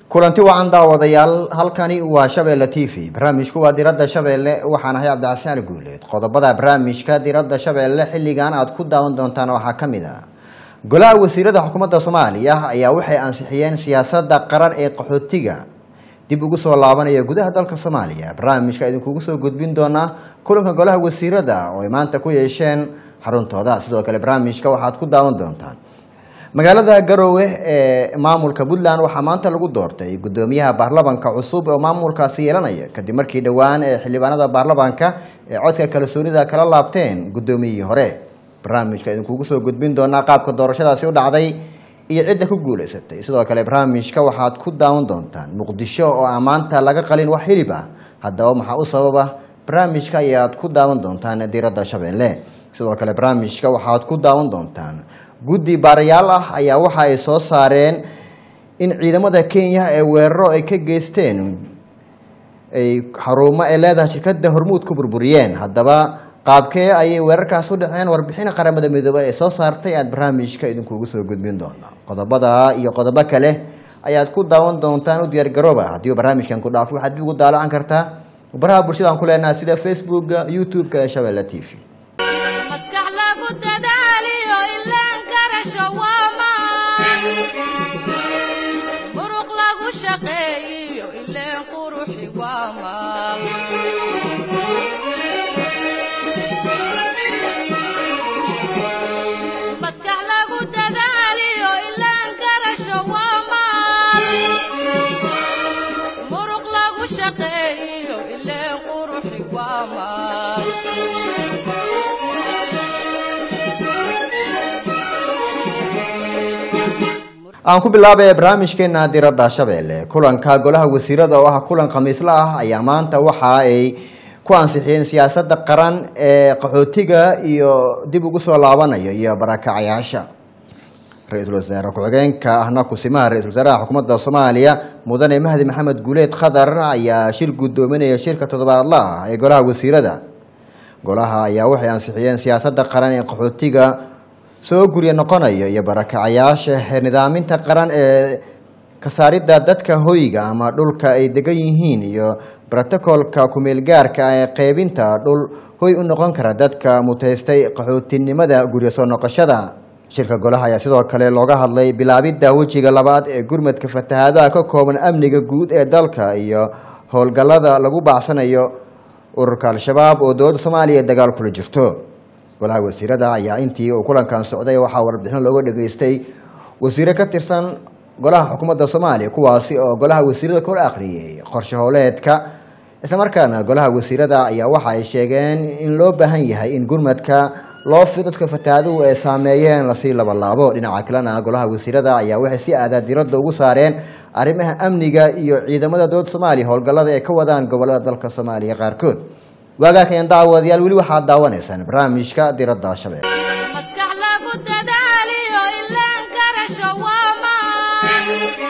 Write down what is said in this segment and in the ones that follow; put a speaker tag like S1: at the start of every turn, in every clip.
S1: kulanti wacan daawadayaal halkani waa shabeelle t v barnaamijku waa diradda shabeelle waxaan ahay cabdicasaan guuleed qodobada barnaamijka diradda shabeelle xilligan aad ku daawan doontaan waxaa ka mid ah golaha wasiirada xukuumadda soomaaliya ayaa waxay ansixiyeen siyaasadda qaran ee qaxootiga dib ugu soo laabanaya gudaha dalka soomaaliya barnaamijka idinkugu soo gudbin doonaa kulanka golaha wasiirada oo ay maanta ku yeesheen xaruntooda sidoo kale barnaamijka waxaad ku daawan doontaan magaalada garowe ee maamulka puntland waxaa maanta lagu doortay gudoomiyaha baarlamanka cusub oo maamulkaasi yeelanaya kadib markii dhowaan ee xildhibaanada baarlamanka ee codka kalsoonida kala laabteen gudoomiyihii hore barnaamijka idinkugu soo gudbin doonaa qaabka doorashadaasi u dhacday iyo cidda ku guuleysatay sidoo kale barnaamijka waxaad ku daawan doontaan muqdisho oo aan maanta laga qalin wax hilib ah haddaba maxaa u sababa barnaamijka ayaad ku daawan doontaan diiradda shabeelle sidoo kale barnaamijka waxaad ku daawan doontaan guddi baarayaal ah ayaa waxa ay soo saareen in ciidamada kenya ee weeraro ay ka geysteen ay xarumo ay leedahay shirkadda hormuud ku burburiyeen haddaba qaabkee ayay weerarkaas u dhaceen warbixin qaramada midoobey ee soo saartay aad barnaamijka idinkugu soo gudbin doona qodobada iyo qodobo kale ayaad ku daawan doontaan u diyaargarooba haddii barnaamijkan ku dhaafo waxaad dib ugu daalacan kartaa baraha bulshada aan ku leenahay sida facebooka youtube-ka ee shabeelle t v
S2: maskax lagu dadaaliyo ilaan garasho waamaan muruq lagu shaqeeyiyo ileen quruxi waamaan maskax lagu dadaaliyo ilaan garasho waamaan muruq lagu shaqeeyiyo ileen quruxi waamaan
S1: aan ku bilaabay barnaamijkeena diradda shabeelle kulanka golaha wasiirada oo ah kulan khamiisla ah ayaa maanta waxa ay ku ansixiyeen siyaasadda qaran ee qaxootiga iyo dib ugu soo laabanaya iyo barakacayaasha ra-iisul wasaare ku-xigeenka ahna kusimaha ra-isul wasaaraha xukuumadda soomaaliya mudane mahdi maxamed guuleed khadar ayaa shir guddoominaya shirka toddobaadla ah ee golaha wasiirada golaha ayaa waxay ansixiyeen siyaasadda qaran ee qaxootiga soo gurya noqonaya iyo barakacayaasha nidaaminta qaran ee kasaaridda dadka hoyga ama dhulka ay degan yihiin iyo brotocolka kumeelgaarka ee qeybinta dhul hoy u noqon kara dadka mutaystay qaxootinimada gurya soo noqoshada shirka golaha ayaa sidoo kale looga hadlay bilaabidda wejiga labaad ee gurmadka fatahaadaha ka kooban amniga guud ee dalka iyo howlgallada lagu bacsanayo ururka al-shabaab oo dowladda soomaaliya dagaal kula jirto golaha wasiirada ayaa intii uu kulankan socday waxaa warbixin looga dhageystay wasiire ka tirsan golaha xukuumadda soomaaliya kuwaasi oo golaha wasiirada kula akhriyey qorshe howleedka islamarkaana golaha wasiirada ayaa waxa ay sheegeen in loo baahan yahay in gurmadka loo fi dadka fatahaaduhu ay saameeyeen lasii labalaabo dhinaca kalena golaha wasiirada ayaa waxay si aadaa diradda ugu saareen arrimaha amniga iyo ciidamada dowladda soomaaliya howlgallada ay ka wadaan gobolada dalka soomaaliya qaarkood waagaakeen daawadayaal weli waxaad daawanaysaan barnaamijka diradda shabeel
S2: maskax lagu dadaaliyo ilaan garasho waamaan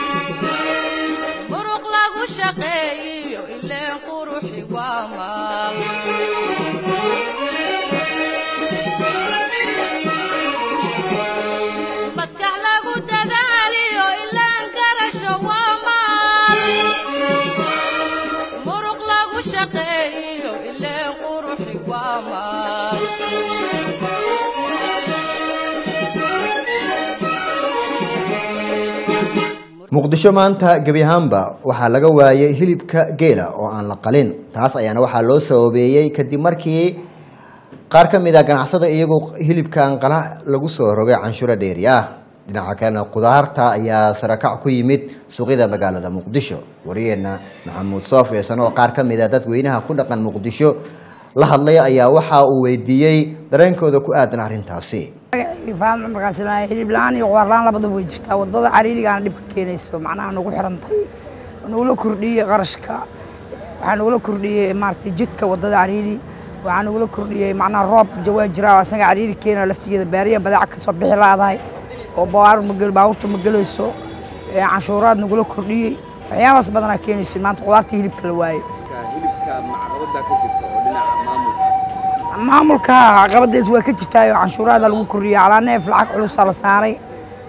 S2: muruq lagu shaqeeyiyo ileen quruxi waamaan maskax lagu dadaaliyo ilaan garasho waamaan muruq lagu shaqeeyiyo ileen quruxi waamaan
S1: muqdisho maanta gebi ahaanba waxaa laga waayay hilibka geela oo aan la qalin taas ayaana waxaa loo sababeeyey kadib markii qaar ka mid a ganacsada iyagu hilibkan qala lagu soo rogay canshuuro dheeri ah dhinaca kalena khudaarta ayaa sarakac ku yimid suuqyada magaalada muqdisho wariyeena maxamuud soof eesan oo qaar ka mid a dadweynaha ku dhaqan muqdisho la hadlay ayaa waxa uu weydiiyey dareenkooda ku aadan arrintaasi
S3: faadma markaas ilaa hilib la-aan iyo qudaar la-aan labadaba way jirtaa wadada cariirigaana dhibka keenayso macnaha nagu xirantay nagula kordhiyey qarashka waxaa nagula kordhiyey maaragtay jidka wadada cariiri waxaa nagula kordhiyey macnaha roob jawaa jira oo asaga cariiri keenayo laftigeeda baariya badaaca ka soo bixi laadahay oo bawaar magel baabuurta ma gelayso ee canshuuraad nagula kordhiyey waxyaabaas badanaa keenayso maanta qudaarta hilibka la waayo
S4: hilibka macrabada ka jirta oo dhinaca maamulka
S3: maamulka caqabadaas waa ka jirtaayo canshuuraada lagu kordhiyey calaa neef lacag culusaa la saaray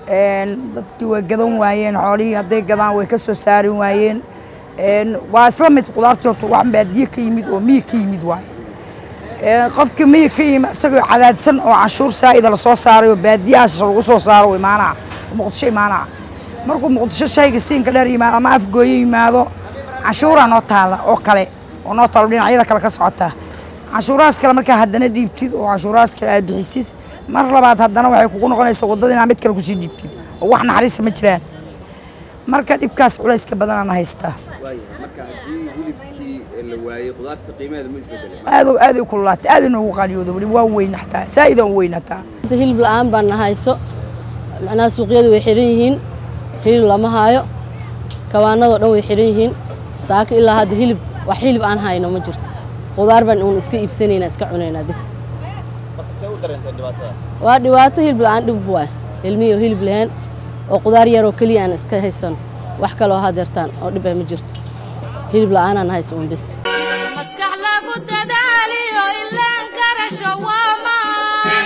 S3: Een, dadkii way gadan waayeen xoolihii hadday gadaan way ka soo saari waayeen Een, waa isla mid qudaartii horta wax baadiye ka yimid oo miyi ka yimid waaye Een, qofkii miyi ka yimid isagoo cadaadsan oo canshuur saa'ida lasoo saaray oo baadiyahaas lagu soo saaro uu imaanaa muqdisho imaanaa markuu muqdisho shayga siinka dheer yimaado ama afgooyo yimaado canshuuraa noo taala oo kale oo noo taalo dhinacyada kale ka socota canshuurahaas kale markaa haddana dhiibtid oo canshuurahaas kale aad bixisid mar labaad haddana waxay kugu noqonaysaa waddada inaad mid kale kusii dhiibtid oo wax naxariista ma jiraan marka dhibkaas culayska badanana haystaa
S4: waayahay marka haddii hilibkii la waayey qudaarta qiimaheeda ma isbedelay
S3: aad u- aad u kululaatay aad inoogu qaaliyoodo weli waa weynaxtaa saa'idaan u weynataa
S5: Inta hilib la'aan baan nahayso macnaha suuqyadu way xiran yihiin hilib lama haayo kawaanadoo dhan way xiran yihiin saaka ilaa hadda hilib wax hilib aan hayno ma jirto qudaar baan uun iska iibsanaynaa iska cunaynaa bis
S4: marka see u dareentay dhibaatada
S5: waa dhibaato hilib la'aan dhib waay ilmihii oo hilib lahayn oo qudaar yaroo keliya aan iska haysan wax kaloo hadeertaan oo dhib ah ma jirto hilib la'aanaan hayso uun bis
S2: maskax lagu dadaaliyo ilaan garasho waa maan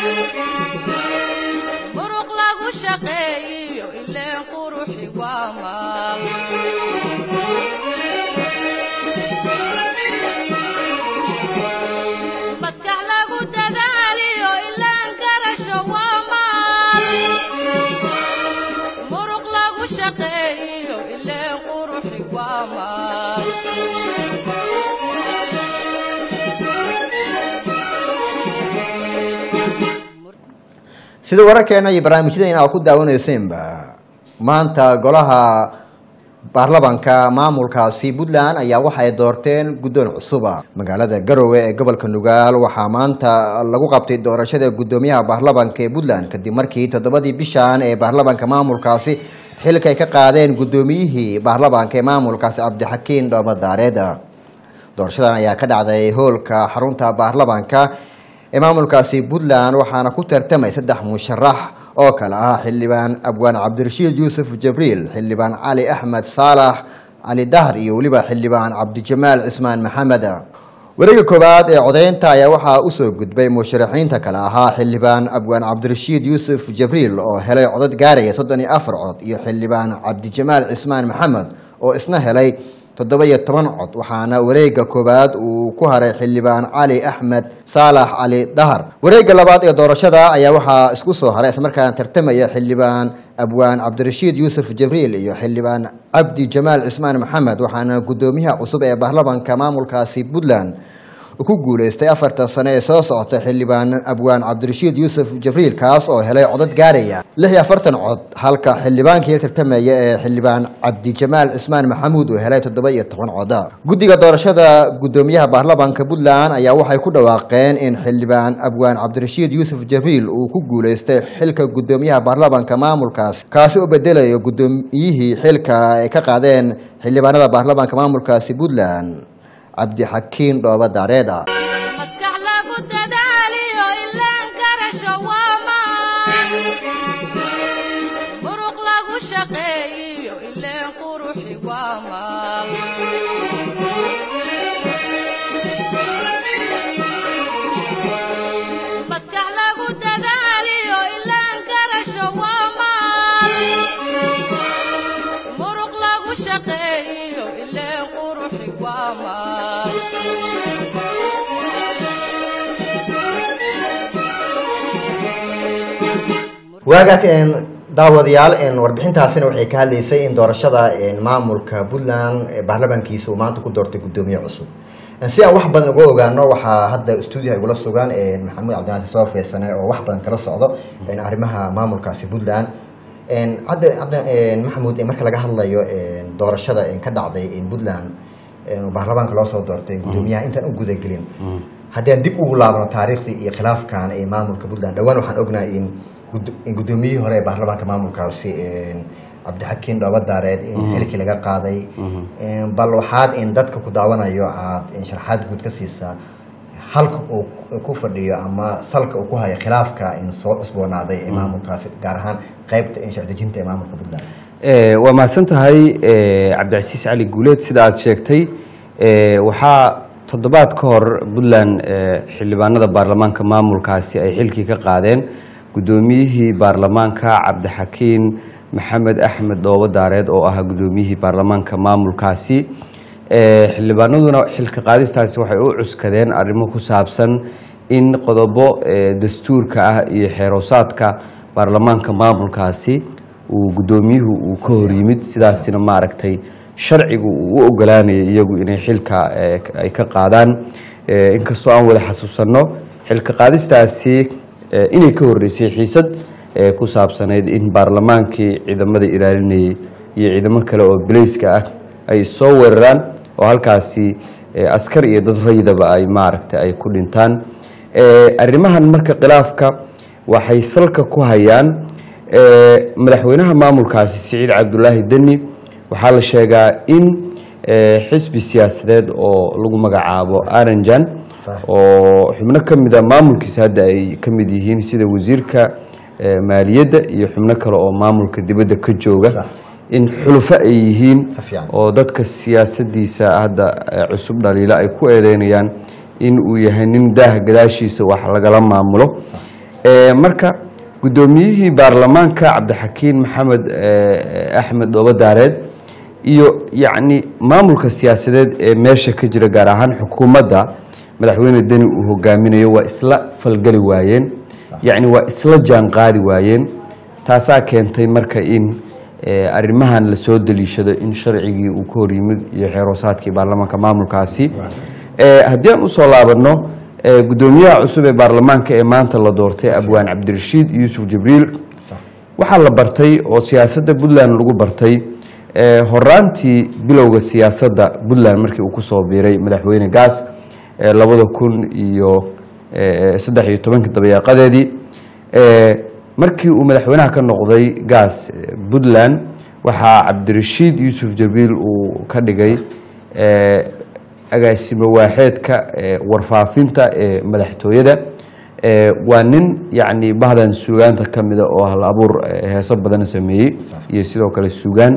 S2: muruq lagu shaqeeyiyo ileen quruxi waa maal maskax lagu dadaaliyo ilaan garasho waa maal muruq lagu shaqeeyiyo ileen quruxi waa maal
S1: sida wararkeena iyo barnaamijyadeena aad ku daawanaysenba maanta golaha baarlamanka maamulkaasi puntland ayaa waxa ay doorteen guddoon cusuba magaalada garowe ee gobolka nugaal waxaa maanta lagu qabtay doorashada guddoomiyaha baarlamanka ee puntland kadib markii toddobadii bishan ee baarlamanka maamulkaasi xilka ay ka qaadeen guddoomiyihii baarlamanka ee maamulkaasi cabdixakiin dhoobadaareed doorashadan ayaa ka dhacday hoolka xarunta baarlamanka ee maamulkaasi puntland waxaana ku tartamay saddex musharax oo kale ah xildhibaan abwaan cabdirashiid yuusuf jabriil xildhibaan cali axmed saalax cali dahr iyo weliba xildhibaan cabdijamaal cismaan maxamed wareega koowaad ee codeynta ayaa waxaa usoo gudbay musharaxiinta kale ahaa xildhibaan abwaan cabdirashiid yuusuf jabriil oo helay codad gaaraya soddon iyo afar cod iyo xildhibaan cabdijamaal cismaan maxamed oo isna helay toddoba iyo toban cod waxaana wareega koowaad uu ku haray xildhibaan cali axmed saalax cali dahar wareega labaad ee doorashada ayaa waxaa isku soo haray islamarkaana tartamaya xildhibaan abwaan cabdirashiid yuusuf jabriil iyo xildhibaan cabdi jamaal cismaan maxamed waxaana guddoomiyaha cusub ee baarlamanka maamulkaasi puntland uu ku guuleystay afartan sano ee soo socota xildhibaan abwaan cabdirashiid yuusuf jabriil kaas oo helay codad gaaraya lix iyo afartan cod halka xildhibaankii tartamaya ee xildhibaan cabdijamaal cismaan maxamuud uu helay toddoba iyo toban cod guddiga doorashada guddoomiyaha baarlamanka puntland ayaa waxay ku dhawaaqeen in xildhibaan abwaan cabdirashiid yuusuf jabriil uu ku guuleystay xilka guddoomiyaha baarlamanka maamulkaas kaasi oo bedelayo guddoomiyihii xilka ay ka qaadeen xildhibaanada baarlamanka maamulkaasi puntland cabdixakiin dhooba daareeda
S2: maskax lagu dadaaliyo ilaan garasho waa maan muruq lagu shaqeeyiyo ileen quruxi waa maal maskax lagu dadaaliyo ilaan garasho waa maal muruq lagu shaqeeyiyo ileen quruxi waa maal
S1: waaga daawadayaal warbixintaasina waxay ka hadlaysay in doorashada maamulka puntland ee baarlamankiisa uu maanta ku doortay guddoomiye cusub si aan wax badan uga ogaano waxaa hadda stuudiyaha igula sugan maxamuud cabdinaasir soo feesane oo wax badan kala socdo arrimaha maamulkaasi puntland hadda hadda maxamuud marka laga hadlayo doorashada ka dhacday puntland baarlamaanka loo soo doortay guddoomiyaha intaan u gudagelin haddii aan dib ugu laabno taariikhdii iyo khilaafkan ee maamulka puntland dhowaan waxaan ognahay in gud- in guddoomiyihii hore ee baarlamaanka maamulkaasi cabdixakiin dhoobadaareed in xilkii laga qaaday bal waxaad in dadka ku daawanayo aad sharaxaad guud ka siisaa halka uu ku fadhiyo ama salka uu ku hayo khilaafka in soo cusboonaaday ee maamulkaasi gaar ahaan qeybta in sharci-dejinta ee maamulka puntland
S6: Eh, waa mahadsan tahay eh, cabdicasiis cali guuleed sida aad sheegtay eh, waxaa toddobaad ka hor puntland eh, xildhibaanada baarlamaanka maamulkaasi ay xilkii ka qaadeen guddoomiyihii baarlamaanka cabdixakiin maxamed axmed dhoobo daareed oo ah guddoomiyihii baarlamaanka maamulkaasi Eh, xildhibaanaduna xilka qaadistaasi waxay u cuskadeen arrimo ku saabsan in qodobo eh, dastuurka ah iyo xeeroosaadka baarlamaanka maamulkaasi uu guddoomiyuhu uu ka hor yimid sidaasina maaragtay sharcigu uu u ogolaanayay iyagu inay xilka eh, ay ka qaadaan Eh, inkastoo aan wada xasuusanno xilka qaadistaasi eh, inay ka horeysay xiisad eh, ku saabsanayd in baarlamaankii ciidamada ilaalinayay iyo ciidamo kale oo bilayska ah ay soo weeraraan oo halkaasi eh, askar iyo dad rayidaba ay maaragtay ay ku dhintaan Eh, arrimahan marka khilaafka waxay salka ku hayaan eh, madaxweynaha maamulkaasi siciid cabdulaahi deni waxaa la sheegaa in eh, xisbi siyaasadeed oo lagu magacaabo aranjan
S1: Sax.
S6: oo xubno ka mida maamulkiisa hadda ay ka mid yihiin sida wasiirka eh, maaliyadda iyo xubno kale oo maamulka dibadda ka jooga
S1: Sax.
S6: in xulufo ay yihiin
S1: Si fiican.
S6: oo dadka siyaasadiisa hadda eh, cusub dhaliila ay ku eedeynayaan in uu yahay nin daaha gadaashiisa wax lagala maamulo Eh, marka guddoomiyihii baarlamaanka cabdixakiin maxamed eh, axmed dhoobo daareed iyo yacni maamulka siyaasadeed ee meesha ka jira gaar ahaan xukuumadda madaxweyne deni uu hogaaminayo waa isla falgeli waayeen yacni waa isla jaanqaadi waayeen taasaa keentay marka in eh, arrimahan la soo daliishado in sharcigii uu ka hor yimid iyo xeeroosaadkii baarlamaanka maamulkaasi Eh, haddii aan usoo laabanno eh, guddoomiyaha cusub ee baarlamaanka ee maanta la doortay abwaan cabdirashiid yuusuf jibriil waxaa la bartay oo siyaasadda puntland lagu bartay eh, horaantii bilowga siyaasadda puntland markii uu kusoo biiray madaxweyne gaas eh, labada kun iyo eh, saddex iyo tobankii dabayaaqadeedii Eh, markii uu madaxweynaha ka noqday gaas eh, puntland waxaa cabdirashiid yuusuf jibriil uu ka dhigay eh, agaasimo waaxeedka eh, warfaafinta ee madaxtooyada Eh, waa nin yacni bahdan suugaanta ka mida oo hal abuur eh, heeso badan sameeyey iyo sidoo kale suugaan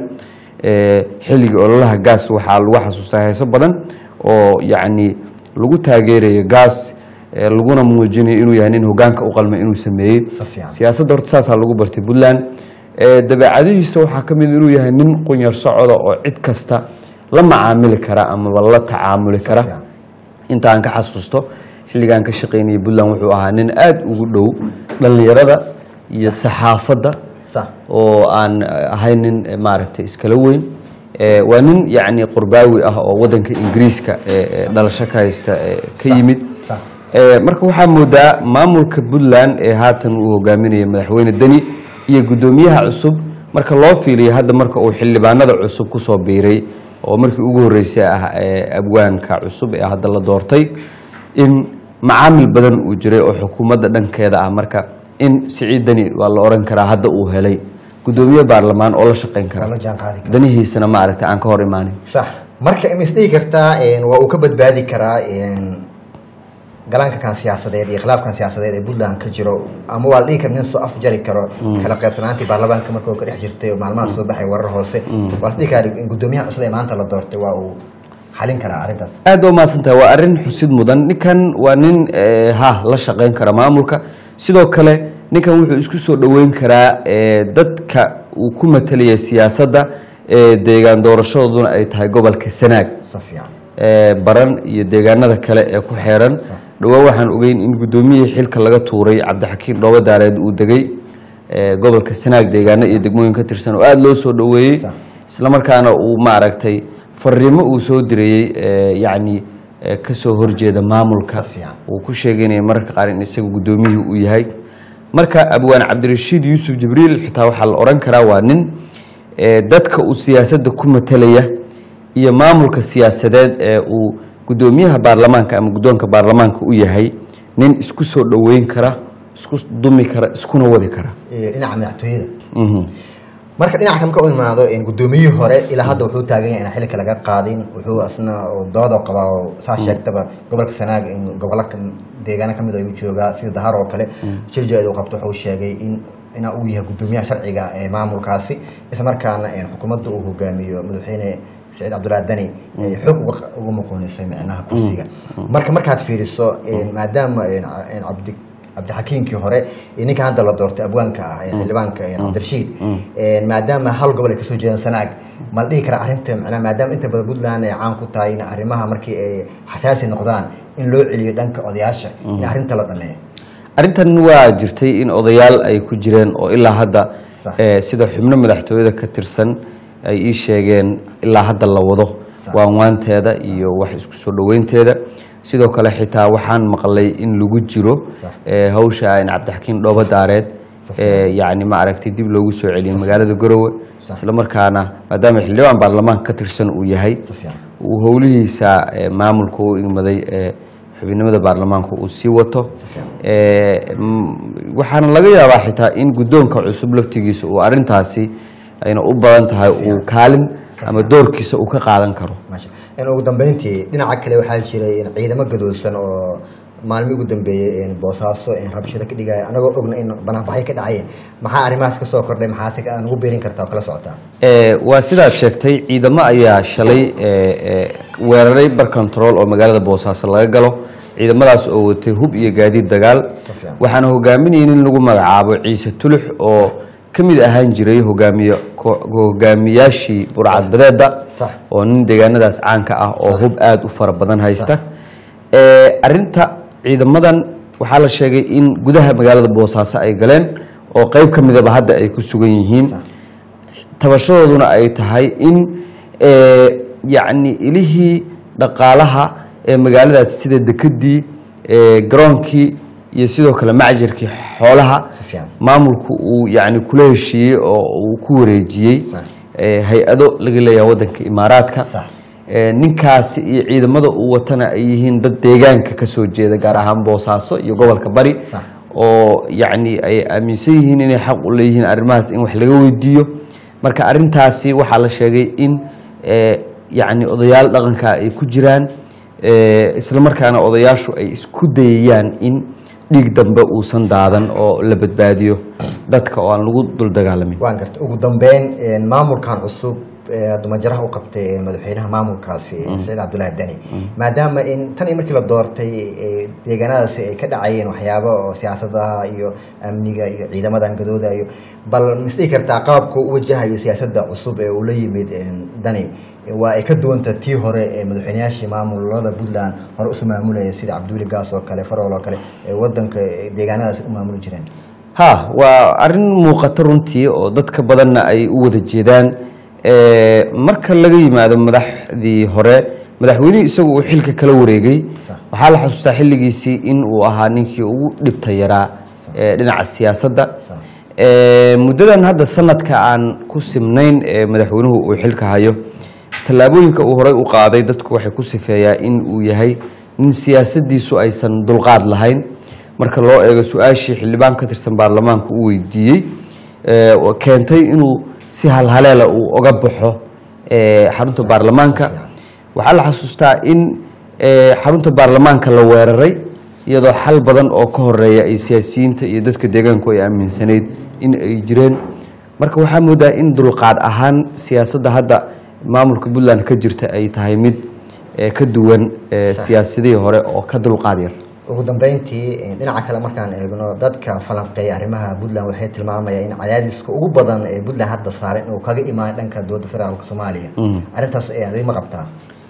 S6: Eh, xilligii ololaha gaas waxaa lagu xasuustaa heeso badan oo yacni lagu taageerayo gaas eh, laguna muujinayo inuu yahay nin hogaanka u qalmay inuu sameeyey
S1: Si fiican.
S6: siyaasadda horta saasaa lagu bartay puntland Eh, dabeecadihiisa waxaa ka mid inuu yahay nin qunyar socoda oo cid kasta la macaamili kara amaba la tacaamuli kara
S1: fiican.
S6: inta aan ka xasuusto xilligaan ka shaqaynayay puntland wuxuu ahaa nin aada ugu dhow dhallinyarada iyo saxaafadda
S1: sax
S6: oo aan eh, ahayn nin eh, maaragtay iskala weyn Eh, waa nin yacni qurbaawi ah oo waddanka ingiriiska eh, eh, dhalasho ka haysta eh, ka yimid
S1: sax.
S6: Eh, marka waxaa moodaa maamulka puntland ee haatan uu hogaaminaya madaxweyne deni iyo guddoomiyaha cusub marka loo fiiliyo hadda marka uu xildhibaanada cusub kusoo biiray oo markii ugu horreysay ah ee abwaanka cusub ee hadda la doortay in macaamil badan uu jiray oo xukuumadda dhankeeda ah marka in siciid deni waa la oran karaa hadda uu helay guddoomiye baarlamaan oo la shaqayn
S1: Waa la
S6: kara
S1: jaanqaadi kara.
S6: danihiisana maaragtay aan ka hor imaanin
S1: sax marka ma isdhihi kartaa een, waa uu ka badbaadi karaa een, galaanka kan siyaasadeed iyo khilaafkan siyaasadeed ee puntland ka jiro ama waa la dhihi kara nin soo afjari karo kala qaybsanaantii baarlamaanka marka uu ka dhex jirtay oo maalmaha soo baxay warar hoose waa la dhihi karaa in guddoomiyaha cusub ee maanta la doortay waa uu xalin karaa arrintaas
S6: aad ba umahadsan tahay waa arrin xusid mudan ninkan waa nin eh, ha la shaqayn kara maamulka sidoo kale ninkan wuxuu isku soo dhoweyn karaa eh, dadka uu ku matalaya siyaasadda ee deegaan doorashadooduna ay tahay gobolka sanaag
S1: si fiican
S6: ee baran iyo deegaanada kale ee ku xeeran dhowaan waxaan ogeyn in guddoomiyihii xilka laga tuuray cabdixakiin dhoobo daareed uu degay ee gobolka sanaag deegaano iyo degmooyin ka tirsan oo aada loo soo dhoweeyey
S1: Sax.
S6: islamarkaana uu maaragtay fariimo uu soo dirayey ee yacni ee kasoo horjeeda maamulka
S1: Si fiican.
S6: uu ku sheegaynaya mararka qaar in isaga guddoomiyihii uu yahay marka abwaan cabdirashiid yuusuf jibriil xitaa waxaa la odhan karaa waa nin ee dadka uu siyaasadda ku matalaya iyo maamulka siyaasadeed ee uu guddoomiyaha baarlamaanka ama guddoonka baarlamaanka u yahay nin isku soo dhoweyn kara isku dumi kara iskuna wadi kara
S1: Ee, dhinaca madaxtooyada
S6: Mhm.
S1: marka dhinaca kale marka u imaado een, guddoomiyihii hore ilaa hadda wuxuu taagan yahay inaan xilka laga qaadin wuxuu asna oo doodo qabaa oo saa sheegtaba gobolka sanaag in gobollo ka- deegaano kamid ayuu joogaa sida dahar oo kale jirjeed uu qabto wuxuu sheegay in inaa uu yahay guddoomiyaha sharciga ee maamulkaasi isla markaana een, xukuumadda uu hogaamiyo madaxweyne saciid cabdullaahi dani ay xoog uga uga muquunisay micnaha kursiga marka markaad fiiriso een, maadaama een, ca- een cabdi cabdixakiimkii hore iyo ninka hadda la doortay abwaanka ah ee xildhibaanka ee cabdirashiid Een, maadaama hal gobol ay kasoo jeedaan sanaag ma la dhihi karaa arrinta macnaha maadaama inta badan puntland ay caan ku tahay in arrimaha markii ay xasaasi noqdaan in loo celiyo dhanka odayaasha in arrinta la dhameeyo
S6: arrintan waa jirtay in odayaal ay ku jireen oo ilaa hadda
S1: Sax.
S6: eh, sida xubno madaxtooyada ka tirsan ay ii sheegeen ilaa hadda la wado
S1: Sax.
S6: waanwaanteeda iyo wax isku soo dhoweynteeda sidoo kale xitaa waxaan maqlay in lagu jiro
S1: Sax.
S6: eh, hawsha in cabdixakiin dhoobo daareed
S1: Sax.
S6: eh, yacni ma aragtay dib loogu soo celiyay magaalada garowe
S1: Sax.
S6: isla markaana maadaama xildhibaan baarlamaanka ka tirsan uu yahay
S1: si fiican
S6: uu howlihiisa eh, maamulka u igmaday ee xubinimada baarlamaanka uu sii wato Eh, mm, waxaana laga yaabaa xitaa in guddoonka cusub laftigiisa uu arrintaasi ayna u badan tahay uu kaalin ama doorkiisa uu ka qaadan karo
S1: maasha in ugu dambeyntii dhinaca kale waxaa jiray in ciidamo gadoodsan oo maalmii ugu dambeeyey in boosaaso in rabshado ka dhigaya anagoo ogna in banaanbaxyo ka dhacayeen maxaa arrimahaas ka soo kordhay maxaase ka- nagu beerin kartaa oo kala socotaa
S6: Eh, waa sidaad sheegtay ciidamo ayaa shalay eh, eh, weeraray bar control oo magaalada boosaaso laga galo ciidamadaas oo watay hub iyo gaadiid dagaal
S1: Si fiican.
S6: waxaana hogaaminayay in lagu magacaabo ciise tulux oo ka mid ahaan jiray hogaamiye ko- hogaamiyaashii burcadbadeeda
S1: Sax.
S6: oo nin deegaanadaas caanka ah oo
S1: Sax.
S6: hub aada u fara badan haysta Eh, arrinta ciidamadan waxaa la sheegay in gudaha magaalada boosaaso ay galeen oo qeyb ka midaba hadda ay ku sugan yihiin
S1: Sax.
S6: tabashadooduna ay tahay in eh, yacni ilihii dhaqaalaha ee magaaladaas sida dekedii eh, garoonkii iyo sidoo kale macjirkii xoolaha
S1: Si fiican.
S6: maamulku uu yacni kula heshiiyey oo uu ku wareejiyey
S1: Sax.
S6: eh, hay-ado laga leeyahay waddanka imaaraadka
S1: Sax.
S6: Eh, ninkaasi iyo ciidamada uu watana ay yihiin dad deegaanka ka soo jeeda gaar ahaan boosaaso iyo gobolka bari
S1: Sax.
S6: oo yacni ay aaminsan yihiin inay xaq u leeyihiin arrimahaas in wax laga weydiiyo marka arrintaasi waxaa la sheegay in eh, yacni odayaal dhaqanka ay ku jiraan eh, isla markaana odayaashu ay isku dayayaan in dhiig dambe uusan daadan oo la badbaadiyo dadka oo aan lagu dul dagaalamin
S1: waan garta ugu dambeyn een, maamulkan cusub ee dumajaraha u qabtay ee madaxweynaha maamulkaasi saciid cabdullaahi deni maadaama in tan iyo markii la doortay ee, deegaanadaasi ay ka dhacayeen waxyaabo oo siyaasadaha iyo amniga iyo ciidamadan gadoodayo bal misdhihi kartaa qaabku u wajahayo siyaasadda cusub ee uu la yimid een, dani waa ay ka duwanta tii hore ee madaxweynayaashii maamulada puntland hore usoo maamulaya sida cabduuli gaas oo kale farol oo kale ee wadanka ee deegaanadaasi u maamuli jireen
S6: ha waa arrin muuqata runtii oo dadka badanna ay u wada jeedaan Eh, marka laga yimaado madaxdii hore madaxweynihii isagu uu xilka kala wareegay
S1: Sax.
S6: waxaa la xasuustaa xilligiisii in uu ahaa ninkii ugu dhibta yaraa eh, dhinaca siyaasadda
S1: Sax.
S6: Eh, muddadan hadda sanadka aan ku simnayn ee madaxweynuhu uu xilka hayo tallaabooyinka uu horey u qaaday dadku waxay ku sifeeyaa in uu yahay nin siyaasadiisu aysan dulqaad lahayn marka loo eego su-aashii xildhibaan ka tirsan baarlamaanka uu weydiiyey eh, oo keentay inuu si halhaleela uu oga baxo eh, xarunta baarlamaanka waxaa la xasuustaa in eh, xarunta baarlamaanka la weeraray iyadoo xal badan oo ka horeeya ay siyaasiyiinta iyo dadka deegaanku ay aaminsanayd in ay jireen marka waxaa moodaa in dulqaad ahaan siyaasadda hadda maamulka puntland ka jirta ay tahay mid eh, ka duwan eh, siyaasadihii hore oo ka dulqaad yar
S1: ugu dambeyntii dhinaca kale markaan eegno dadka falanqeeya arrimaha puntland waxay tilmaamayaan in cadaadiska ugu badan ee puntland hadda saaran inuu kaga imaan dhanka dowladda federaalka soomaaliya arrintaas ee adig ma qabtaa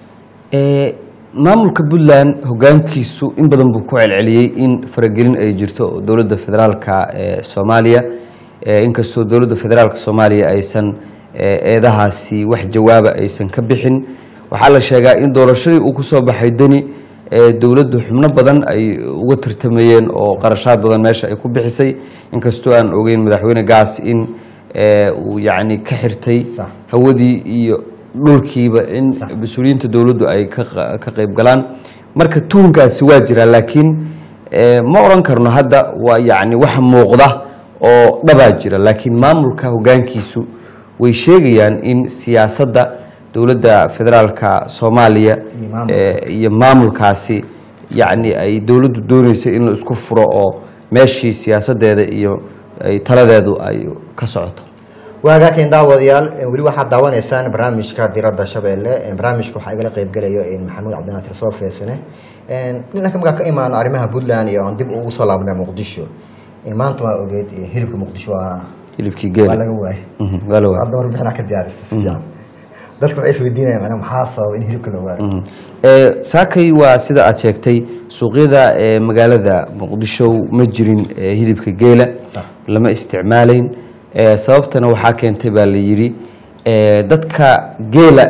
S6: Eh, maamulka puntland hogaankiisu in badan buu ku celceliyey in faragelin ay jirto oo dowladda federaalka ee soomaaliya eh, inkastoo dowladda federaalka soomaaliya aysan eh, eedahaasi wax jawaaba aysan ka bixin waxaa la sheegaa in doorashadii uu kusoo baxay deni ee dowladdu xubno badan ay uga tartamayeen oo qarashaad badan meesha ay ku bixisay inkastoo aan ogeyn madaxweyne gaas in eh, uu yacni ka xirtay
S1: Sax.
S6: hawadii iyo dhulkiiba in mas-uuliyiinta dowladdu ay ka qa- ka qayb galaan marka tuhunkaasi waa jira laakiin eh, ma oran karno hadda waa yacni wax muuqda oo dhabaa jira laakiin maamulka hogaankiisu way sheegayaan in siyaasadda dowladda federaalka soomaaliya
S1: Iyo maamulka.
S6: eh, iyo maamulkaasi yacni ay dowladdu dooneyso in la isku furo oo meeshii siyaasadeeda iyo ay taladeedu ay ka socoto
S1: waagaaken daawadayaal weli waxaad daawanaysaan barnaamijka diradda shabeelle barnaamijka waxaa igala qeybgelaya maxamuud cabdinaatir soo feesane dhinanka markaa ka imaano arrimaha puntland iyo aan dib ugu soo laabnay muqdisho maanta waa ogeed hilibka muqdisho waa
S6: hilibkii
S1: waa
S6: geela
S1: laga waayay
S6: Mhm, waa la waayay.
S1: hadda warbixinaa ka diyaarisa si fiican dadka waxay isweydiinayaan macnaa maxaa sababa in hilibka la waayo
S6: Mhm. Ee, saakay waa sida aad sheegtay suuqyada ee magaalada muqdisho ma jirin ee, hilibka geela
S1: Sax.
S6: lama isticmaalayn Ee, sababtana waxaa keentay baa la yidhi ee, dadka geela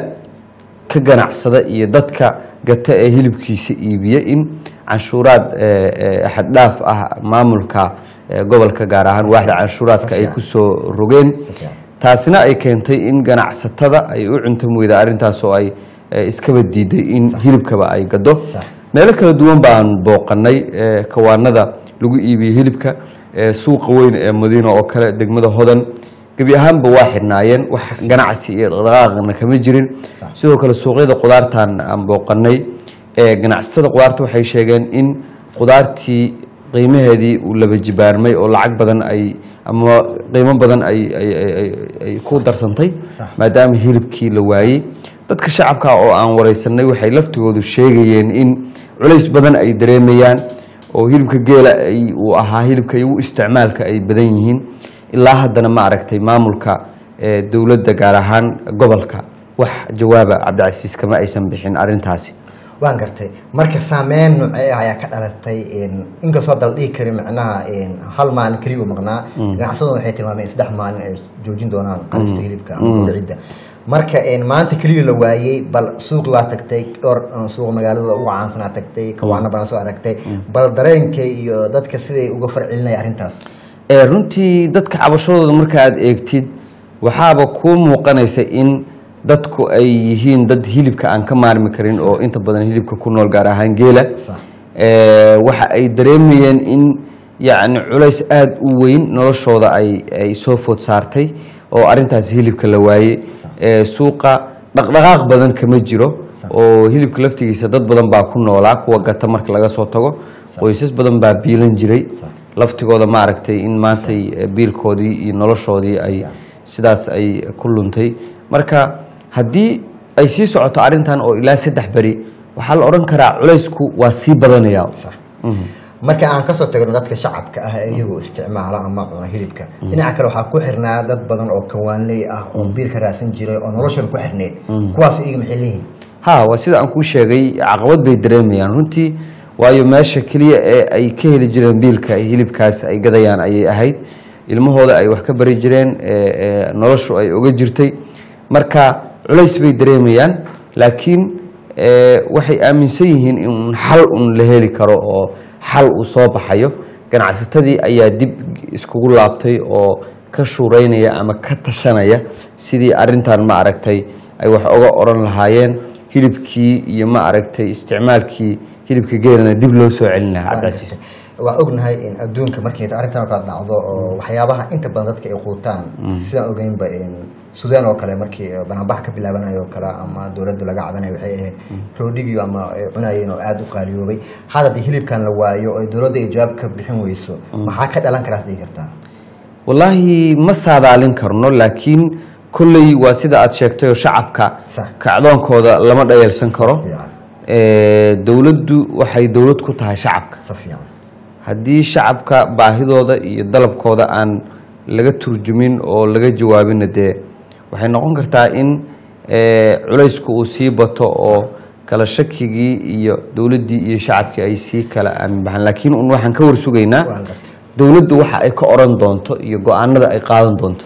S6: ka ganacsada iyo dadka gata ee hilibkiisa iibiya in canshuuraad ee, ee, xaddhaaf ah maamulka ee, gobolka gaar ahaan waaxda canshuuraadka ay
S1: fiican.
S6: kusoo rogeen
S1: Si fiican.
S6: taasina ay keentay in ganacsatada ay u cuntam weyda arrintaas oo ay eh, iskaba diiday in hilibkaba ay gado
S1: Sax.
S6: meelo kala duwan baan booqanay eh, kawaanada lagu iibiyey hilibka eh, suuqa weyn ee madiina oo kale degmada hodan gebi ahaanba waa xidhnaayeen wax ganacsi iyo dhaqaaqna kama jirin
S1: Sax.
S6: sidoo kale suuqyada qudaartan aan booqanay ee ganacsatada qudaarta waxay sheegeen in qudaartii qiimaheedii uu laba jibaarmay oo lacag badan ay ama qiimo badan ay ay- ay- ay- ay ku darsantay
S1: Sax.
S6: maadaama hilibkii la waayey dadka shacabka oo aan wareysanay waxay laftigoodu sheegayeen in culays badan ay dareemayaan oo hilibka geela ay uu ahaa hilibka igu isticmaalka ay badan yihiin ilaa haddana ma aragtay maamulka ee dowladda gaar ahaan gobolka wax jawaaba cabdicasiis kama aysan bixin arrintaasi
S1: waan gartay marka saameyn noocee ah ayaa ka dhalatay inkastoo dal dhihi karin macnaha hal maalin keliya u maqnaa ganacsaduna waxay tilmaameen in saddex maalin ay joojin doonaan qalista hilibka ama gowracidda marka maanta keliya la waayey bal suuqi waa tagtay dhowr suuqa magaalada ugu caansanaa tagtay kawaano badan soo aragtay bal dareenka iyo dadka siday uga farcelinaya arrintaas
S6: ee runtii dadka cabashadooda marka aad eegtid waxaaba kuu muuqanaysa in dadku ay yihiin dad hilibka aan ka maarmi karin oo inta badan hilibka ku nool gaar ahaan geela
S1: Sax.
S6: Ee, waxa ay dareemayeen in yacni culays aada u weyn noloshooda ay ay soo food saartay oo arrintaas hilibka la waayey Ee, suuqa dhaqdhaqaaq badan kama jiro oo hilibka laftigiisa dad badan baa ku noolaa kuwa gata marka laga soo tago qoysas badan baa biilan jiray laftigooda ma aragtay in maantay eh, biilkoodii iyo noloshoodii ay sidaas ay ku luntay marka haddii ay sii socoto arrintan oo ilaa saddex beri waxaa la odhan karaa culaysku waa sii badanaya
S1: Sax. marka aan kasoo tagno dadka shacabka ah ee iyagoo isticmaala ama cuna hilibka dhinaca kale waxaa ku xirnaa dad badan oo kawaanley ah oo biil ka raadsan jiray oo noloshooda ku xirneed kuwaas iyaga maxay leeyihin
S6: ha waa sida aan kuu sheegay caqabad bay dareemayaan runtii waayo meesha keliya ee ay ka heli jireen biilka ay hilibkaas ay gadayaan ayay ahayd ilmahooda ay wax ka bari jireen ee- ee noloshu ay oga jirtay marka culays bay dareemayaan laakiin ee, waxay aaminsan yihiin in xal un la heli karo oo xal uu soo baxayo ganacsatadii ayaa dib iskugu laabtay oo ka shuuraynaya ama ka tashanaya sidii arintan ma aragtay ay wax oga oran lahaayeen hilibkii iyo ma aragtay isticmaalkii hilibka geelana dib loo soo celin lahaa cabdicasiis
S1: waa ognahay in adduunka markii arrintan oo kale dhacdo oo waxyaabaha inta badan dadka ay quutaan sidaan ogeynba sudaan oo kale markii banaanbax ka bilaabanayo oo kale ama dowladda laga cabanayo waxay ahayd roodhigii ama ay cunayeen oo aada u qaaliyoobay had haddii hilibkan la waayo oo dowladda ay jawaab ka bixin weyso maxaa ka dhalan karaas dhihi kartaa
S6: wallaahi ma saadaalin karno laakiin kolley waa sida aad sheegtay oo shacabka
S1: Sax.
S6: kacdoonkooda lama dhayalsan karo
S1: fiican.
S6: Ee, dowladdu waxay dowlad ku tahay shacabka
S1: si fiican
S6: haddii shacabka baahidooda iyo dalabkooda aan laga turjumin oo laga jawaabina dee waxay noqon kartaa in ee, culaysku uu sii bato oo kala shakigii iyo dowladdii iyo shacabkii ay sii kala aamin baxaan laakiin un waxaan ka warsugaynaa
S1: Waan gartay.
S6: dowladdu waxa ay ka oran doonto iyo go-aanada ay qaadan doonto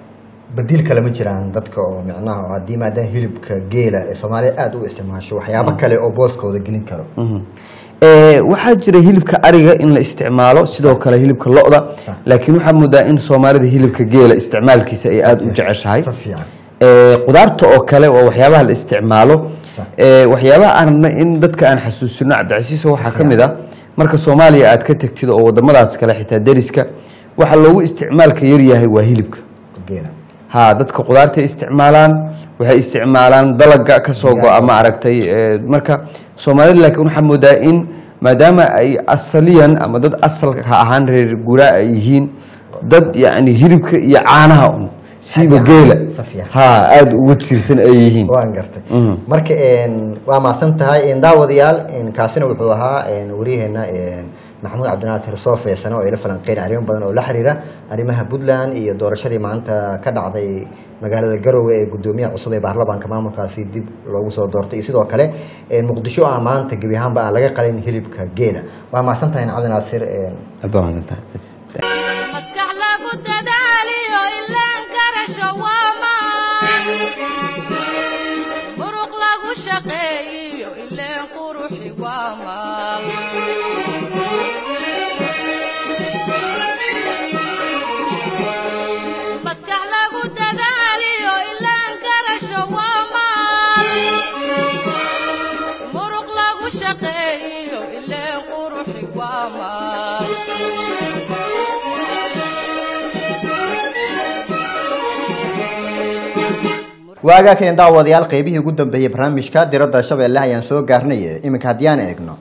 S1: badiil kale ma jiraan dadka oo micnaha oo haddii maadaama hilibka geela ee soomaaliya aada u isticmaasho waxyaabo kale oo booskooda gelin karo
S6: Ee, waxaa jira hilibka ariga in la isticmaalo sidoo kale hilibka lo-da
S1: Sax.
S6: laakiin waxaa moodaa in soomaalida hilibka geela isticmaalkiisa ay aada u jeceshahay
S1: si fiican
S6: Ee, qudaarta oo kale waa waxyaabaha la isticmaalo
S1: Sax.
S6: Ee, waxyaabaha aan rabnay in dadka aan xasuusino cabdicasiis waxaa ka mid ah marka soomaaliya aad ka tegtid oo wadamadaas kale xitaa deriska waxa loogu isticmaalka yaryahay waa hilibka
S1: geela
S6: ha dadka qudaartay isticmaalaan waxay isticmaalaan dalaga kasoo go-a ma aragtay ee, marka soomaalida laakiin waxaa moodaa in maadaama ay asaliyan ama dad asalka ahaan reer guuraa ay yihiin dad yacni hilibka iyo caanaha un siiba
S1: Aad
S6: geela
S1: si fiican.
S6: ha aada ugu tiirsan ay yihiin
S1: waan gartay
S6: Mhm.
S1: marka een, waa mahadsan tahay een, daawadayaal een, kaasina wuxuu ahaa een, waryaheena een, maxamuud cabdinaasir soofeesana oo ila falanqeyn arrimo badan oo la xiriira arrimaha puntland iyo doorashadii maanta ka dhacday magaalada garowe ee gudoomiyaha cusub ee baarlamaanka maamulkaasi dib loogu soo doortay iyo sidoo kale een, muqdisho ah maanta gebi ahaanba aan laga qalin hilibka geela waa mahadsan tahay cabdinaasir een,
S6: aad baa mahadsantahay Bas.
S2: maskax lagu dadaaliyo ilaan garasho waa maan muruq lagu shaqeeyiyo ileen quruxi waa maal maskax lagu dadaaliyo ilaan garasho waa maal muruq lagu shaqeeyiyo ileen quruxi waa maal
S1: waagaa keen daawadayaal qeybihii ugu dambeeyey barnaamijka diradda shabeelle ayaan soo gaarnay iminka haddii aan eegno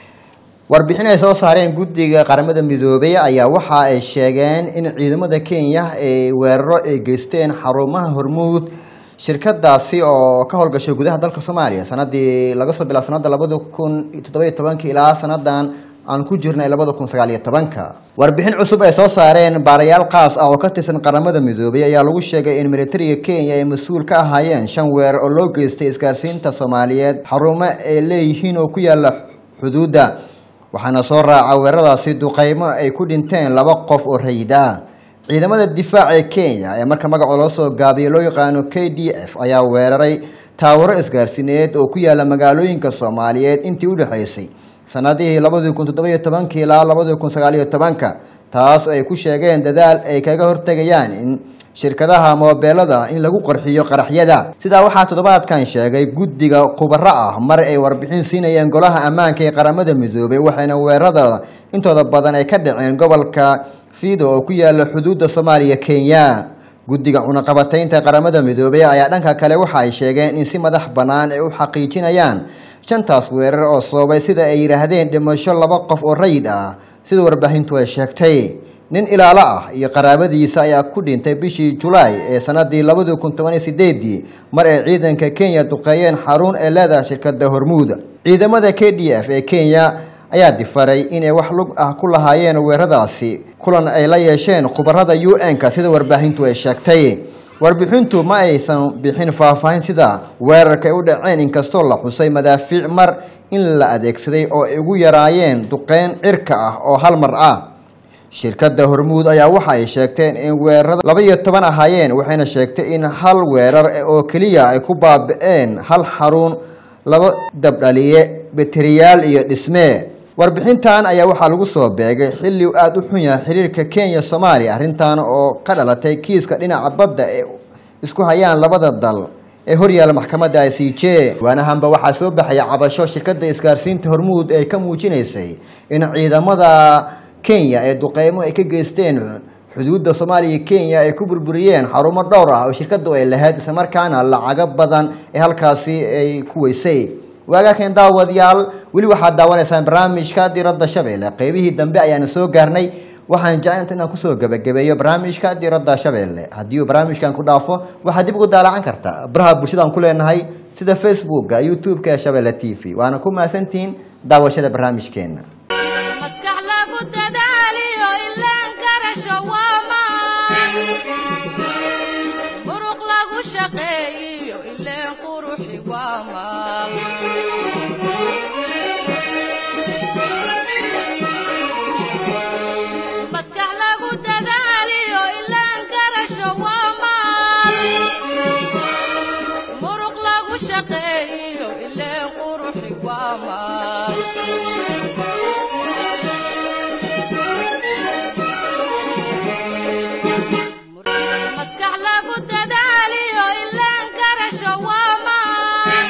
S1: warbixin ay soo saareen guddiga qaramada midoobay ayaa waxa ay sheegeen in ciidamada kenya ay weeraro ay geysteen xarumaha hormuud shirkadaasi oo ka howlgashay gudaha dalka soomaaliya sanadii laga soo bilaa sanada labada kun toddoba iyo tobanka ilaa sanadan aan ku jirnay labada kun sagaal iyo tobanka warbixin cusub ay soo saareen baarayaal qaas ah oo ka tirsan qaramada midoobay ayaa lagu sheegay in militariga kenya ay mas-uul ka ahaayeen shan weerar oo loo geystay isgaarsiinta soomaaliyeed xarumo ay leeyihiin oo ku yaala xuduudda waxaana soo raaca weeraradaasi duqeymo ay ku dhinteen laba qof oo rayid ah ciidamada difaaca ee kenya ee marka magaco loo soo gaabiyo loo yaqaano k d f ayaa weeraray taawaro isgaarsiineed oo ku yaala magaalooyinka soomaaliyeed intii u dhexaysay sanadihii labadii kun toddobiyo tobankii ilaa labadii kun sagaaliyo tobanka taas ay ku sheegeen dadaal ay kaga hortegayaan in shirkadaha moobeelada in lagu qarxiyo qaraxyada sidaa waxaa toddobaadkan sheegay guddiga khubaro ah mar ay warbixin siinayeen golaha ammaanka ee qaramada midoobay waxayna weerarada intooda badan ay ka dhaceen gobolka fido oo ku yaala xuduudda soomaaliya kenya guddiga cunaqabataynta qaramada midoobay ayaa dhanka kale waxa ay sheegeen in si madax bannaan ay u xaqiijinayaan shantaas weerar oo sababay sida ay yidhaahdeen dhimasho laba qof oo rayid ah sida warbaahintu ay sheegtay nin ilaalo ah iyo qaraabadiisa ayaa ku dhintay bishii julaay ee sanadii labadii kun toban iyo sideedii mar ay ciidanka kenya duqeeyeen xarun ee leedahay shirkada hormuud ciidamada k d f ee kenya ayaa difaray inay wax lug ah ku lahaayeen weeraradaasi kulan ay la yeesheen khubarada u n-ka sida warbaahintu ay sheegtay warbixintu ma aysan bixin faahfaahin sida weerarka ay u dhaceen inkastoo la xusay madaafiic mar in la adeegsaday oo ay ugu yaraayeen duqeyn cirka ah oo hal mar ah shirkadda hormuud ayaa waxa ay sheegteen in weerarada laba iyo toban ahaayeen waxayna sheegtay in hal weerar oo keliya ay ku baabi'een hal xarun laba dabdhaliye beteriyaal iyo dhismee warbixintan ayaa waxaa lagu soo beegay xilli uu aada u xun yahay xiriirka kenya soomaaliya arrintan oo ka dhalatay kiiska dhinaca badda ee isku hayaan labada dal ee horyaala maxkamadda i c j waanahanba waxaa soo baxaya cabasho shirkadda isgaarsiinta hormuud ay ka muujinaysay in ciidamada kenya ee duqeymo ay ka geysteen xuduudda soomaaliya iyo kenya ay ku burburiyeen xarumo dhowr ah oo shirkadu ay lahayd islamarkaana lacago badan ee halkaasi ay ku weysay waagaakeen daawadayaal weli waxaad daawanaysaan barnaamijka diradda shabeelle qeybihii dambe ayaana soo gaarnay waxaan jeclanta inaan kusoo gebagabeeyo barnaamijka diradda shabeelle haddii uu barnaamijkan ku dhaafo waxaad dib ugu daalacan kartaa baraha bulshadaan ku leenahay sida facebooka youtube-ka ee shabeelle t v waana ku mahadsantihiin daawashada barnaamijkeena
S2: maskax lagu dadaaliyo ilaan garasho waa maan muruq lagu shaqeeyiyo ileen quruxi waa maal maskax lagu dadaaliyo ilaan garasho waa maal muruq lagu shaqeeyiyo ileen quruxi waa maal maskax lagu dadaaliyo ilaan garasho waa maan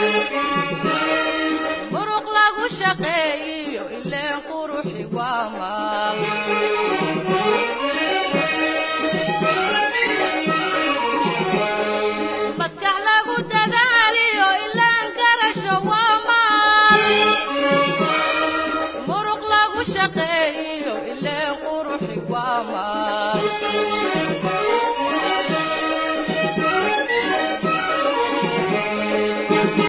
S2: muruq lagu shaqeeyiyo ileen quruxi waa maal maskax lagu dadaaliyo ilaan garasho waa maal muruq lagu shaqeeyiyo